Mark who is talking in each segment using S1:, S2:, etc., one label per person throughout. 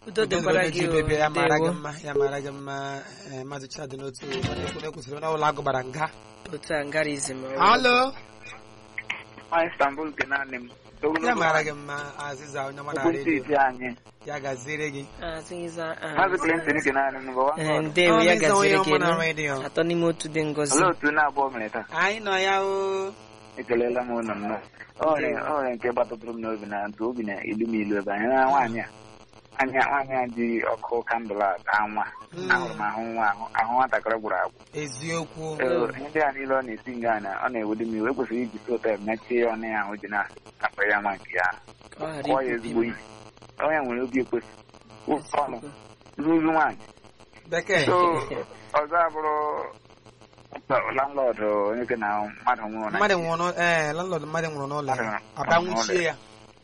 S1: udo dịkwara gị o
S2: bebe ya mara gị
S1: ndewo
S2: mma ya mara gị mma eh, maazị chadị n'otu onye kwụsịrị n'ụlọ agụ gbara nga
S1: otu a ngarizm
S2: alo
S3: nwa istanbul nke naanị m
S2: ya mara gị mma azịza onye ọma na
S3: okwu
S2: redio
S3: steeti anyị
S2: ya gaziere gị
S3: maazị clinton nke naanị m bụ
S1: Ee, ndewo ya
S2: Ọnịza onye
S1: gaziri gị
S2: ọma na
S1: nụ.
S2: redio
S1: atọ n'ime otu dị ngozi
S3: olee otu na-abụọ mere taa
S2: anyị nọ ya o
S3: ekelela m ụlọ nnọọ o nwere o nwere nke gbatụtụrụ m n'obi na ntụ obi na ilu m ilu ebe anyị na nwaanyị a anya nwaanyị a ji ọkụ kandụl a taa nwa
S2: Mm.
S3: ahụrụ m ahụ nwa ahụ ahụ nwatakịrị gwụrụ agwụ
S2: eziokwu
S3: Ee, ihe ndị a niile ọ na-esi nga na ọ na-ewedo m iwe ekwesịrị iji sotel mechie ya ọnụ ya ahụ ji na-akpa ya nwa nke ya
S1: Ka ọ ghara
S3: kpọọ ya
S1: ikwubi
S3: ezigbo ihe onye nwere obi ekwesị ọnụ ruru nwaanyị
S2: bekee
S3: so ọzọ abụrụ landlọd onye ke na mmadụ nwụrụ na
S2: mmadụ nwụrụ n'ụlọ ee landlord mmadụ nwụrụ n'ụlọ ya
S3: Mmadụ-
S2: aba
S3: mmadụ
S2: nwụchie ya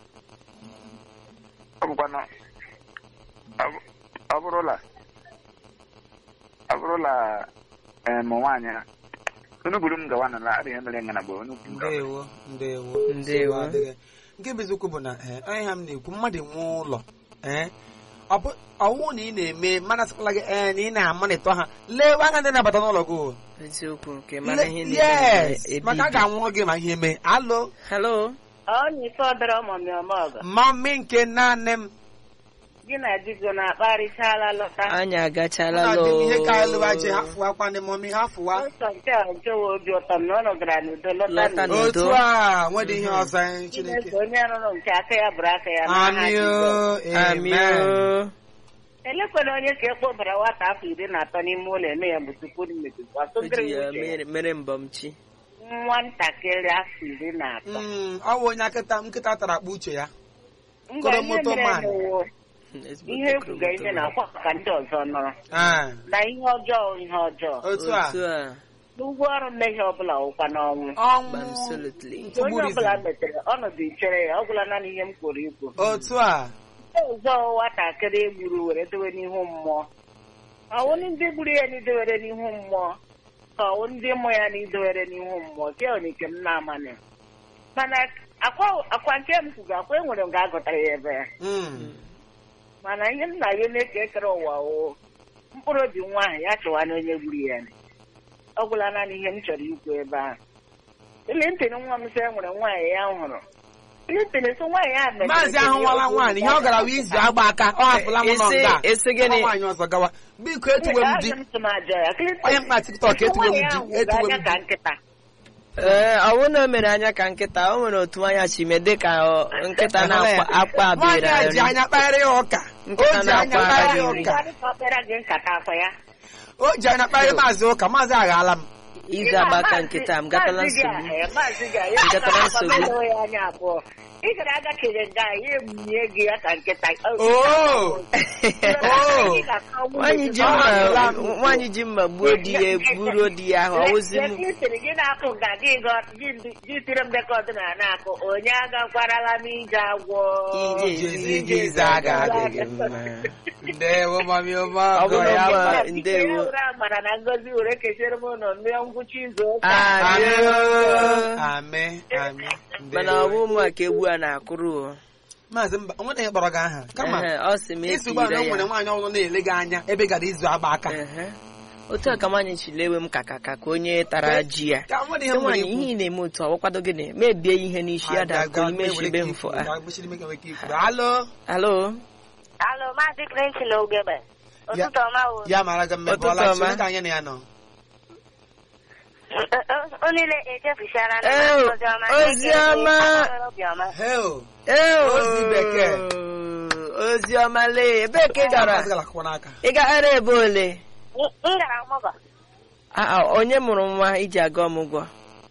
S3: ọ bụkwanụ ọ bụ- ọ bụrụla ọ bụrụla em nwaanyị a unu buru m gawa n'ala adịghị mere ngana bụ unu buru m gawa.
S2: ndewo ndewo
S1: Ndewo.
S2: nsogbu adịghị. nke bụ eziokwu bụ na ee, onye ha m na-ekwu mmadụ nwee ụlọ ee ọ bụ ọwụ na ị na-eme mana sịkwala gị ee na ị na-amanịtọ ha lee anya ndị na-abata n'ụlọ gị o.
S1: eziokwu nke mara ihe
S2: Le-
S1: niile
S2: yes
S1: na-ebi
S2: maka a
S1: ibi.
S2: ga-anwụrụ gị ma ihe mee alo
S1: Hello?
S4: onye ife ọdọrọ mọmị ọmọgọ
S2: mami nke naanị m
S4: gị na di gị na-akparịchala lọta
S1: anyị agachala
S2: na
S1: lọ
S2: dị m ihe ka alụwa ji ha fụwa kwa ndị mami ha fụwa
S4: ụzọ nke a nchewa obi ụtọ m na ọ nọgara n'udo lọta
S1: Lọta
S4: n'udo.
S1: n'udo.
S2: otu a nwedị ihe ọzọ anyị chineke
S4: Chineke onye rụrụ nke aka ya bụrụ aka ya n'aha
S2: amị
S4: Jizọs.
S1: Amị
S2: amen
S1: o.
S4: elekwana onye ka ekpobara nwata afọ iri na atọ n'ime ụlọ eme ya bụ tupu mmebiwa
S1: o ji ya mere- mere mbọmchi
S4: nwatakịrị afọ iri na atọ
S2: Mm, ọ bụ onye nkịta nkịta tara akpa uche ya
S4: Ngwa ihe
S2: Koromoto
S4: mere
S2: man.
S4: n'ụwa,
S1: Ezigbo
S4: ihe ekwuga ihe
S1: koromoto.
S4: na-akwa ka ndị ọzọ nọrọ
S2: Ah,
S4: na ihe ọjọọ ihe ọjọọ
S2: otu a
S1: otu a
S4: n'ụgwọ ọrụ mmehie ọbụla wụkwa n'ọnwụ
S2: ọnwụ
S1: absolutely
S4: Nke onye ọbụla
S2: ntụgburizi
S4: metere ọnọdụ ichere ya ọ gwụla naanị ihe m kwuru ikwu
S2: otu a
S4: ọzọ nwatakịrị egburu were dowe n'ihu mmụọ ọwụ ndị gburu ya n'idowere n'ihu mmụọ ka ọwụ ndị mụ ya n'idowere n'ihu mmụọ ke onye nke m na-amanị mana akwa akwa nke m kwuga akwa enwere m ga-agụtara ya ebe ya
S2: Mm,
S4: mana ihe m na-ayọ na-eke ekere ụwa o mkpụrụ obi nwa ahụ ya chọwa na onye gburu ya ọ gwụla naanị ihe m chọrọ ikwu ebe ahụ Clinton nwa m sị enwere nwaanyị ya hụrụ Clinton so nwaanyị ya mere
S2: maazị ahụ nwala nwaanyị ihe ọ gara wee izu agba aka ọ hapụla m nọ
S1: Isi-
S2: nga
S1: isi gịnị?
S2: Ọ nwaanyị ọzọ gawa biko etuwe m di onye mkpa tiktok etuwe m di etuwe m
S4: ka
S2: di
S4: nkịta
S1: ee ọ bụrụ na o mere anya ka nkịta o nwere otu anya si mee dịka ọ, nkịta na-akpa akpa
S2: nwaanyị
S1: abịrị
S2: a ji
S1: arị
S2: anya kpagharị ya ụka o
S1: Nkịta
S2: ji anya
S1: na-akwa
S2: kpagharị ya
S1: arịrị.
S2: ụka
S4: Ọ kpere gị nkata afọ ya
S2: o ji anya kpagharị maazị ụka maazị aghala m
S1: izu agbaka nkịta m gatala
S4: Maazị gị a,
S1: nsogbu
S4: eh, maazị gị a, ya
S1: Gatala
S4: akpa
S1: nsogbu.
S4: mmadụ ya anya abụọ ị gara aga kere nga ya emunye gị ya ka nkịta
S2: oo Oh.
S1: nwaanyị ji mma nwaanyị ji mma gbuo di ya gburuo di ya ahụ ọwụzi m
S4: Lekịtịrị gị na-akụ nga gị gọ- gị- gị tiri mbekọ ọdịnala na-akụ onye agakwarala m ije agwọ
S1: ije
S2: Ije
S1: ije
S2: ije
S1: ize aga adịghị mma
S2: ndewo mami ọma
S1: Ọ bụ
S2: ọgọ
S1: na
S2: ya
S1: mma-
S2: mma.
S1: ndewo.
S4: mara na ngozi were kechere m ụlọ mmiri ngwụcha izu ụka
S2: Amị
S1: Amen.
S2: amị amị
S1: mana ọ bụ ụmụ a ka egwu a na-akụrụ o.
S2: maazị mba onwe na kpọrọ gị aha kama
S1: Ehe, ọ sị m
S2: isi ụgbọala na o
S1: etire
S2: nwere
S1: ya
S2: nwaanyị ọzọ na-ele gị anya ebe gara izu agba aka
S1: Ehe. otu a ka nwaanyị chilewe m ka ka ka ka onye tara ji ya
S2: ka nwere ihe m nwere
S1: nwaanyị ihe ị na-eme otu a ọkwado gịnị mebie ihe n'isi ya da ka ime shibe mfọ a
S2: alo
S1: alo
S5: Alo, Maazị Clinton Ogebe. Ụtụtụ ọma o.
S2: ya mara gị
S1: Ụtụtụ
S2: mmebọla
S1: ọma.
S2: chi ka anyị na ya nọ
S5: O niile echefuchara na
S1: Ew,
S5: Oziọma.
S1: Oziọma.
S5: Obiọma.
S2: hel
S1: Ee,
S2: Ozi bekee.
S1: ozi ọma lee ebee ka ị gara
S2: Maazị gara akwụkwọ n'aka
S1: ị gara ebe ole
S5: M m gara ọmụgwọ.
S1: Ah, ah, onye mụrụ nwa iji aga ọmụgwọ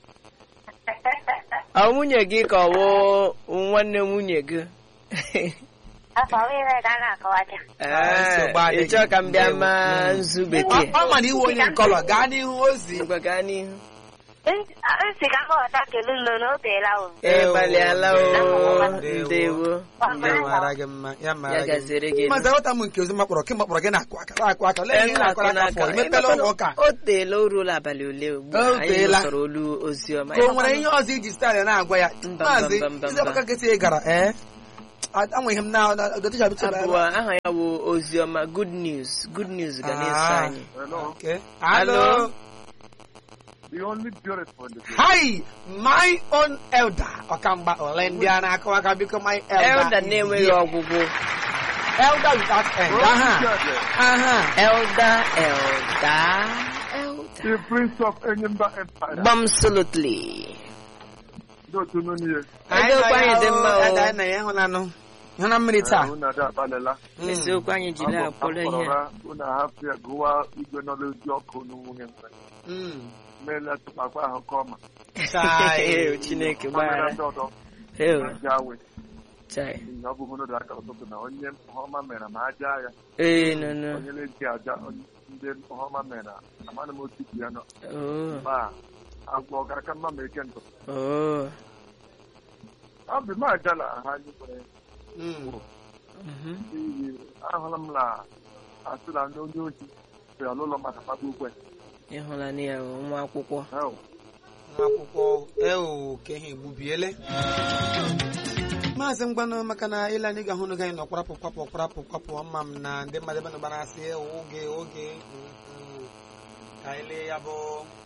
S1: ọ nwunye gị ka ọ wụ nwanne nwunye gị
S5: Afọ niile ka a na-akọwacha.
S2: nsogbu
S1: Ee,
S2: adịghị.
S1: ị chọọ ka m bịa
S2: Ndewo.
S1: maa nzu bekee
S2: ọ ma na iwe onye nkọlọ gaa n'ihu ozi
S1: ngwa gaa n'ihu
S5: Nsị ka m ghọta kelu nlo na o teela o.
S1: ee gbalịala o
S2: Ndewo.
S1: ndewo
S2: ya mara gị mma ya mara
S1: ya
S2: gị
S1: gaziere gị
S2: mma maazị aghọta m nke ozi makpọrọ kemgbe kpọrọ gị na-akụ aka na-akụ aka lee ihe ị na-akụ aka fọ imepela ụlọ ụka
S1: o teela o ruola abalị ole ugbu a
S2: O
S1: anyị
S2: teela.
S1: nụsọrọ olu ozi ọma
S2: ka o nwere ihe ọzọ iji staịlị na-agwa ya
S1: Mba,
S2: maazị
S1: mba, mba,
S2: izi
S1: mba.
S2: ọbaka nkịtị ị gara ee anwe ihe m na gotecha bitu
S1: abụọ aha ya bụ oziọma good news good news ga na-eso
S2: Ah.
S1: anyị
S3: Hello.
S2: Okay.
S1: Hello.
S2: Hello.
S3: The only beautiful in the day.
S2: Hi, my own elder. Ọkamgba ole ndị a na-akọwa aka biko my elder.
S1: elda
S2: is
S1: na-enweghị
S2: here.
S1: ọgwụgwụ
S2: Elder without end.
S3: Oh,
S2: Aha.
S3: yeah,
S2: Aha.
S1: elda elda elda
S3: The prince of Enyimba Empire.
S1: absolutely
S3: Ndị otu nụ n'ihe.
S1: Eziokwu anyị dị mma o.
S2: Elder anyị na ya ịhụnanụ. Ịhụna mmiri taa.
S3: Unu ada abalịla.
S2: Mm.
S1: eziokwu anyị jiri
S3: Abụ
S1: akpọrọ ihe
S3: akpọrọra, unu ahapụ ya gụwa igwe nọ n'ozi ọkụ n'nwunye mgbe.
S2: Mm.
S3: Meela tụkpakwa ahụ ka ọma.
S2: Chai.
S1: Ee, chineke
S3: Mamịra
S1: gbaghara
S3: ndị ọdọ.
S1: Ee,
S3: Aja awe.
S1: chai.
S3: Ihe ọ bụ hụ n'ụdị aka ụtụtụ na onye ọma mere ma aja ya.
S1: ee no no
S3: Onye na-eji aja ndị ọma mere amanụ m otu ji ya nọ.
S1: oh
S3: Ma agwọ ọ gara ka mma ma eke ntụ.
S1: oh
S3: Ọ bụ m ajala ha anyị nwere
S2: Mm.
S1: mhm.
S3: n'ihi ahụla m na asị na ndị onye ohi bịara n'ụlọ maka kpata ukwe.
S1: ịhụla na ya o, nwa akwụkwọ
S3: Hell,
S2: Nwa akwụkwọ ewu ka ihe egbubiele. Maazị Mgbanụ maka na ile anyị ga-ahụ n'oge anyị nọ kwarapụ kwapụ kwarapụ kwapụ ọma m na ndị mmadụ ebe nọ gbara asị oge oge mm, mm. ka anyị lee ya bụ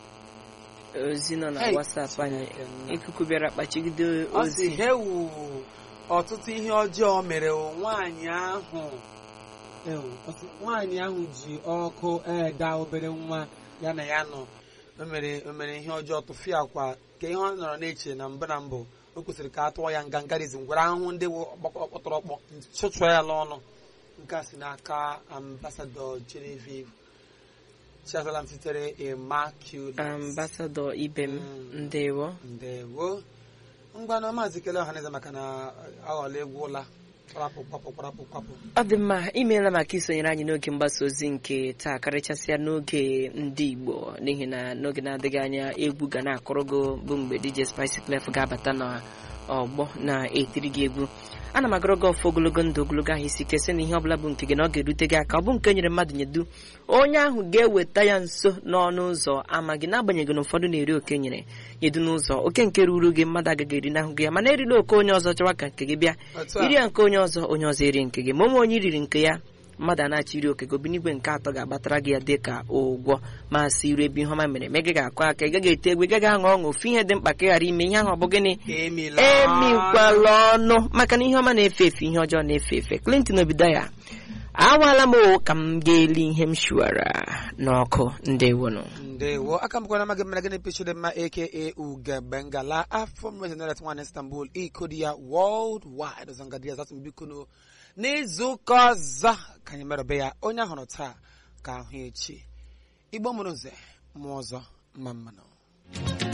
S1: ozi nọ na
S2: Hey,
S1: WhatsApp anyị
S2: Chineke nna.
S1: ikuku bịara kpachigide
S2: ọ sị
S1: ozi
S2: hewu ọtụtụ ihe ọjọọ mere o, nwaanyị ahụ ewu ọ sị, nwaanyị ahụ ji ọkụ eda obere nwa ya na ya nọ o mere o mere ihe ọjọọ tụfịa akwa ka ihe ọ nọrọ na-eche na mbụ na mbụ o kwesịrị ka a tụọ ya ngangarizm gwara ahụhụ ndị wụ ọkpọkọ- ọkpọtọrọkpọ chụchụọ ya n'ọnụ nke a si n'aka ambasadọ Genevieve Chiazalam sitere Immaculate
S1: ambasadọ ibe m
S2: Mm.
S1: ndewo
S2: ndewo ngwanụ maazị kele ọhaneze maka na aghọla egwu ụla kwarapụ kwapụ kwarapụ kwapụ
S1: ọ dị mma imeela maka isonyere anyị n'oge mgbasa ozi nke taa karịchasịa n'oge ndị Igbo n'ihi na n'oge na-adịghị anya egwu ga na-akụrụ gị bụ mgbe DJ Spice Clef ga-abata n'ọgbọ na-etiri gị egwu ana m agụrụ gị ọfọ ogologo ndụ ogologo ahụ isi ike sị na ihe ọbụla bụ nke gị na ọ ga-erute gị aka ọ bụ nke nyere mmadụ nyedu onye ahụ ga-eweta ya nso n'ọnụ ụzọ ama gị n'agbanyeghị na ụfọdụ na-eri oke nyere nyedu n'ụzọ oke nke ruru gị mmadụ agaghị eri n'ahụ gị ya mana erila oke onye ọzọ chọwa ka nke gị bịa
S2: Otu a.
S1: iri ya nke onye ọzọ onye ọzọ eri nke gị ma onwe onye riri nke ya mmadụ a na-achọ iri oke gị obinigwe nke atọ ga-agbatara gị ya dị ka ụgwọ ma si iru ebe ihe ọma mere ma ị gaghị akụ aka ị gaghị ete egwu ị gaghị aṅụ ọṅụ ofu ihe dị mkpa ka ị ghara ime ihe ahụ ọ bụ gịnị
S2: emila
S1: emikwala ọnụ maka na ihe ọma na-efe efe ihe ọjọọ na-efe efe Clinton Obidaya awaala m o ka m ga-eli ihe m shuwara n'ọkụ ndewonụ
S2: ndewo aka mbụkwa na amaghị mmara gịnị pichiri mma aka ugebengala afọ mmezenaret nwan istanbul ikodi ya world wide ọzọ ngadi ya zatụ bikono n'izu ụka ọzọ ka anyị merụbe ya onye ahụrụ taa ka ahụ echi igbo mụrụ nze mmụọ ọzọ mma mmanụ